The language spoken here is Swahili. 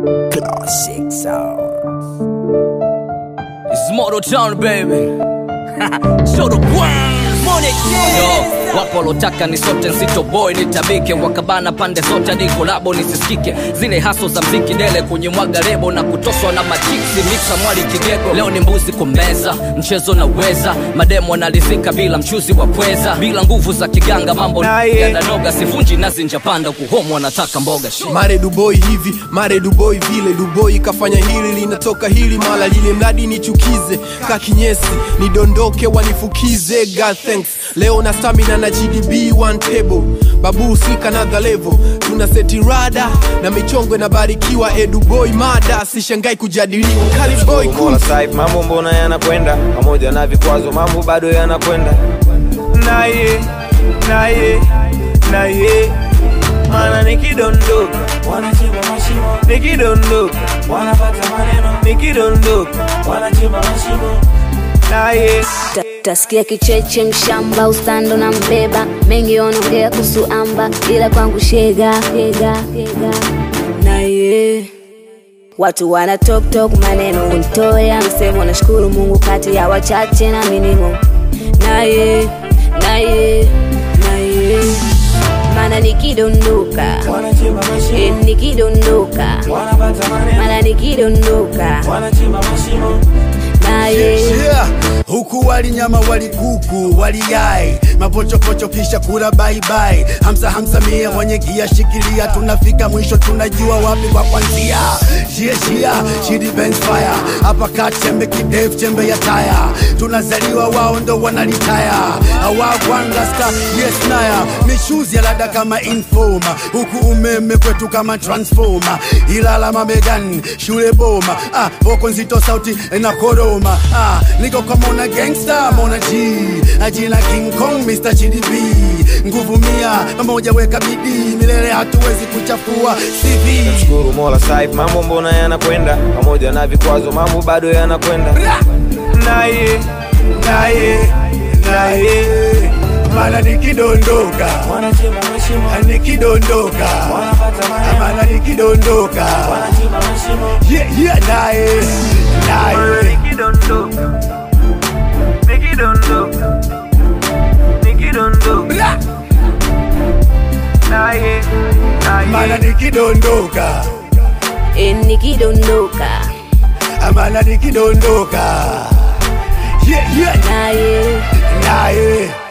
Classic sound. It's Moto Town baby. Show the Queens. Yo, wapo walotaka ni sote nzito boy nitabike wakabana pande zote hadi kolabo nisisikike zile haso za mziki dele kwenye mwaga lebo na kutoswa na machiksi mixa mwali kigego leo ni mbuzi kumeza mchezo na uweza mademo analizika bila mchuzi wa pweza bila nguvu za kiganga mambo Naye. yananoga sivunji nazi njapanda kuhomo anataka mboga Shit. mare duboi hivi mare duboi vile duboi kafanya hili linatoka hili mala lile mradi nichukize kakinyesi nidondoke wanifukize God thanks leo na stamina na gdb one table babu sika another level tuna seti rada na michongo inabarikiwa eduboi mada sishangai kujadiliwa kaliboy Mola Saif, mambo mbona yanakwenda pamoja na vikwazo, mambo bado yanakwenda naye naye naye, mana nikidondoka wanachimba mashimo, nikidondoka wanapata maneno, nikidondoka wanachimba mashimo naye Ta- Tasikia kicheche mshamba ustando na mbeba mengi wanaongea kuhusu amba ila kwangu shega shega shega naye watu wana talk talk maneno kuntoya msemo nashukuru Mungu kati ya wachache na minimo naye naye naye mana nikidondoka wanachimba mashimo, eh, nikidondoka wanapata maneno, mana nikidondoka wanachimba mashimo naye yeah. huku wali nyama wali kuku wali yai mapochopocho kisha kula baibai hamsa hamsa mia mwenye gia shikilia tunafika mwisho tunajua wapi kwa kwanzia shia shia shidi bench fire hapa kat chembe kidef chembe ya taya tunazaliwa wao ndo wanalitaya awagwangasta yes naya mishuzi ya lada kama informa huku umeme kwetu kama transforma ilala mamegan shule boma ah, voko nzito sauti na koroma ah, niko kwa mona gangsta mona g ajina king kong mr gdb nguvu mia pamoja weka bidii milele hatuwezi kuchafua cv Shukuru Mola Saif, mambo mbona yanakwenda pamoja na vikwazo, mambo bado yanakwenda naye naye naye mana nikidondoka wanachimba mashimo, nikidondoka wanapata maneno, mana nikidondoka wanachimba mashimo yeah, yeah, naye naye nikidondoka nikidondoka nikidondoka naye mana naye nikidondoka eh, nikidondoka mana nikidondoka yeah, yeah, naye naye